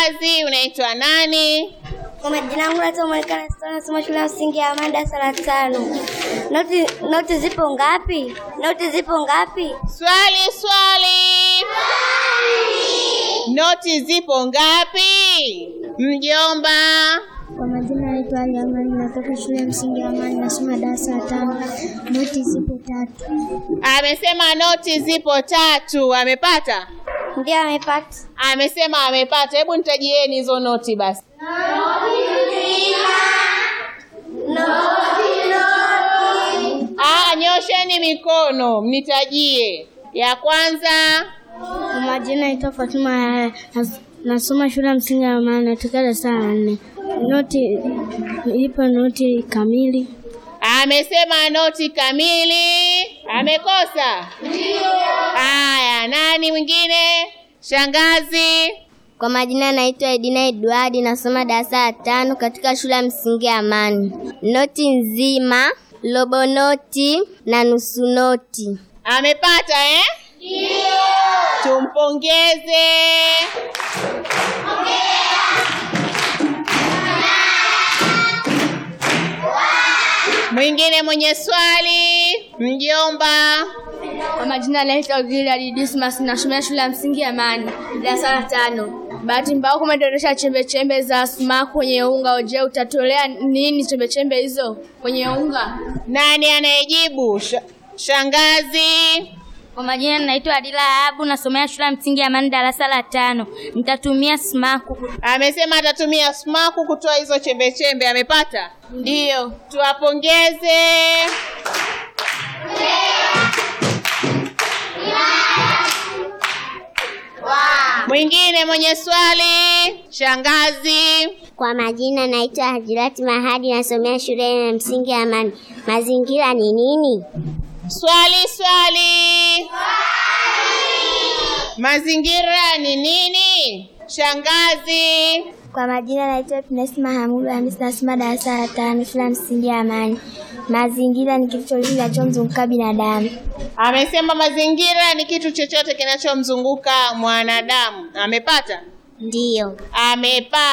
Shangazi, unaitwa nani? Kwa majina yangu naitwa Monica Nastor, nasoma shule ya msingi ya Amani darasa la tano. Noti noti zipo ngapi? Noti zipo ngapi? Swali, swali. Noti zipo ngapi? Mjomba. Kwa majina naitwa Ali Amani, natoka shule ya msingi ya Amani, nasoma darasa la tano. Noti zipo tatu. Amesema noti zipo tatu. Amepata? Ndio amepata. Amesema amepata. Hebu nitajieni hizo noti basi. Ah, nyosheni mikono mnitajie. Ya kwanza, Kwa majina naitwa Fatuma Yahya, nas- nasoma shule ya msingi ya Amani, natoka darasa la nne. Noti ipo noti kamili. amesema noti kamili. Amekosa? Haya, nani mwingine? Shangazi. Kwa majina naitwa Edina Edward, nasoma darasa la tano katika shule ya msingi ya Amani. Noti nzima, robo noti na nusu noti. Amepata eh? Ndio. Tumpongeze. Mwingine mwenye swali, mjomba. Kwa majina naitwa Gilad Dismas nasomea shule ya msingi ya Amani darasa la tano. Bahati mbaya kumedondosha chembe chembe za sumaku kwenye unga. Je, utatolea nini chembe chembe hizo kwenye unga? Nani anayejibu? Sh- shangazi. Kwa majina naitwa Adila Abu, nasomea shule ya msingi ya Amani darasa la tano. Nitatumia smaku. Amesema atatumia sumaku kutoa hizo chembe chembe. Amepata? Ndio. Tuwapongeze. Mwingine mwenye swali, shangazi. Kwa majina naitwa Hajirati Mahadi, nasomea shule ya msingi ya Amani. Mazingira ni nini? Swali, swali. Mazingira ni nini? Shangazi. Kwa majina naitwa Pines Mahamudu Hamisi, nasoma darasa la tano shule ya msingi ya Amani. Mazingira ni kitu chochote kinachomzunguka binadamu. Amesema mazingira ni kitu chochote kinachomzunguka mwanadamu. Amepata? Ndiyo. Amepata.